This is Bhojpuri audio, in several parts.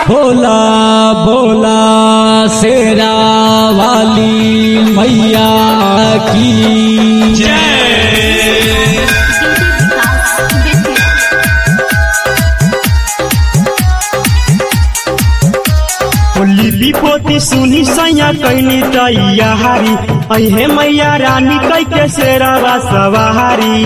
बोला बोला शेरा वाली मैया की लिपि पोती सुनी सैया कैनी तैयारी अहे मैया रानी कै के शेरवा सवारी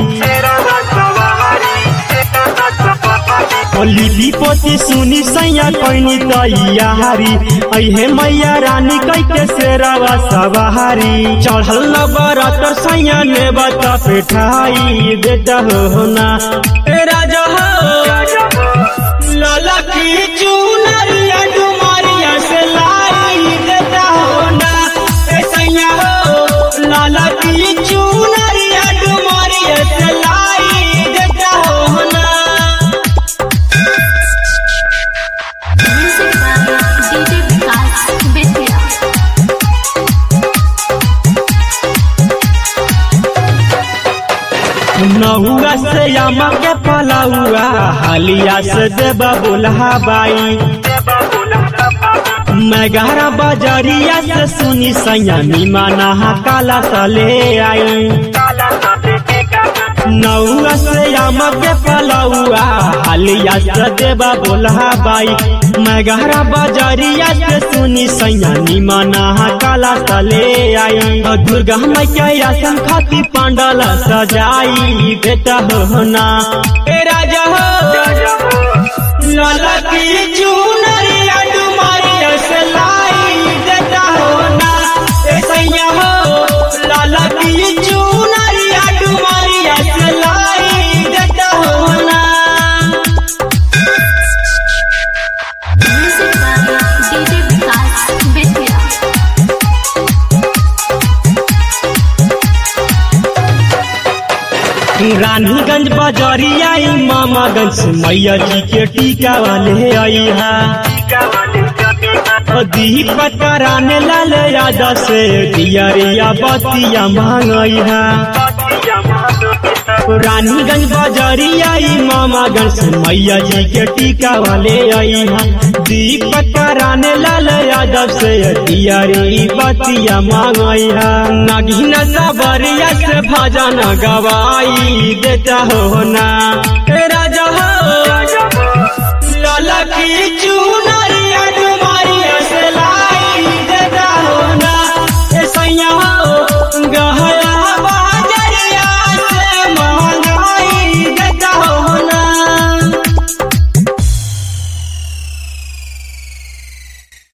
ओ लिपि पोती सुनी सैया कैनी तैयारी अहे मैया रानी कै के शेरवा सवारी चढ़ल न बरतर सैया ने बता पेठाई देता हो ना ए राजा हो लाला की चुनरिया डुमारिया से लाई देता हो ना ए सैया हो लाला की चुनरिया डुमारिया से लाई देता हो ना नहुआ से यामा के पलाउआ हालिया से देबा बुल्हा बाई मैं गहरा बाजारिया से सुनी सैया मीमाना काला सले आई नौआ से यामा के पलाउआ हालिया से देबा बुल्हा बाई मैं गहरा बाजारिया से सुनी सैया मीमाना काला सले आई और दुर्गा मैया आसन खाती पांडल सजाई बेटा हो ना ए राजा हो लाला की चुनरिया डुमारिया से लाई देता हो ना ए सैया हो लाला की चुनरिया डुमारिया से लाई देता हो ना रानीगंज बाजारिया मामागंज से मैया जी के टीका वाले आई है दीपक कराने लाल यादा से दियरिया बतिया मांगई है रानीगंज बाजारिया मामागंज से मैया जी के टीका वाले आई है दीपक कराने लाल यादव से दियरी बतिया मांगई है नगीन सबरिया से भजन गवाई देता हो ना ए राजा हो